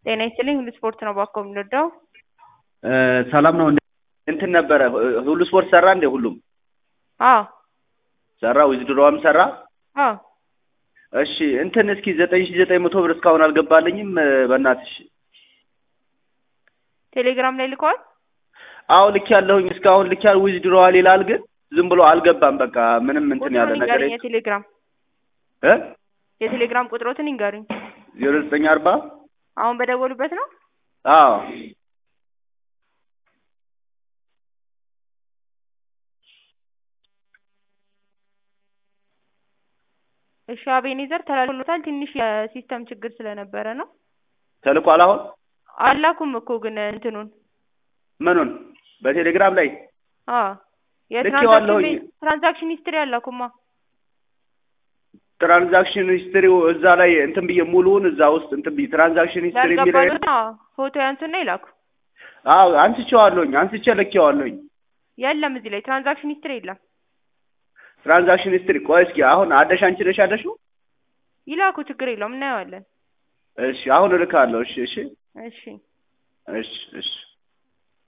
ጤና ይስጥልኝ ሁሉ ስፖርት ነው ባኮ የምንወደው። ሰላም ነው። እንትን ነበረ ሁሉ ስፖርት ሰራ እንዴ? ሁሉም አዎ ሰራ። ዊዝድሮዋም ሰራ። አዎ እሺ እንትን እስኪ ዘጠኝ ሺ ዘጠኝ መቶ ብር እስካሁን አልገባልኝም። በእናትሽ ቴሌግራም ላይ ልከዋል። አዎ ልክ ያለሁኝ እስካሁን ልክ ያል ዊዝድሮዋል ይላል፣ ግን ዝም ብሎ አልገባም። በቃ ምንም እንትን ያለ ቁጥሩን ነገር ይንገሩኝ። የቴሌግራም እ የቴሌግራም ቁጥሮትን ይንገሩኝ። ዜሮ ዘጠኝ አርባ አሁን በደወሉበት ነው። አዎ እሺ አቤኔዘር ተላልፎታል። ትንሽ የሲስተም ችግር ስለነበረ ነው። ተልኳል። አሁን አላኩም እኮ ግን እንትኑን ምኑን በቴሌግራም ላይ አዎ ልኬዋለሁኝ። የትራንዛክሽን ትራንዛክሽን ሂስትሪ አላኩማ። ትራንዛክሽን ሂስትሪው እዛ ላይ እንትን ብዬ ሙሉውን እዛ ውስጥ እንትን ብዬ ትራንዛክሽን ሂስትሪ የሚለው ያልገባሉት ፎቶ ያንሱና ይላኩ። አዎ አንስቼዋለሁኝ፣ አንስቼ ልኬዋለሁኝ። የለም እዚህ ላይ ትራንዛክሽን ሂስትሪ የለም። ትራንዛክሽን ሂስትሪ ቆይ እስኪ አሁን አደሽ አንቺ ነሽ ያደሽው? ይላኩ፣ ችግር የለውም እናየዋለን። እሺ አሁን እልካለሁ። እሺ እሺ እሺ እሺ እሺ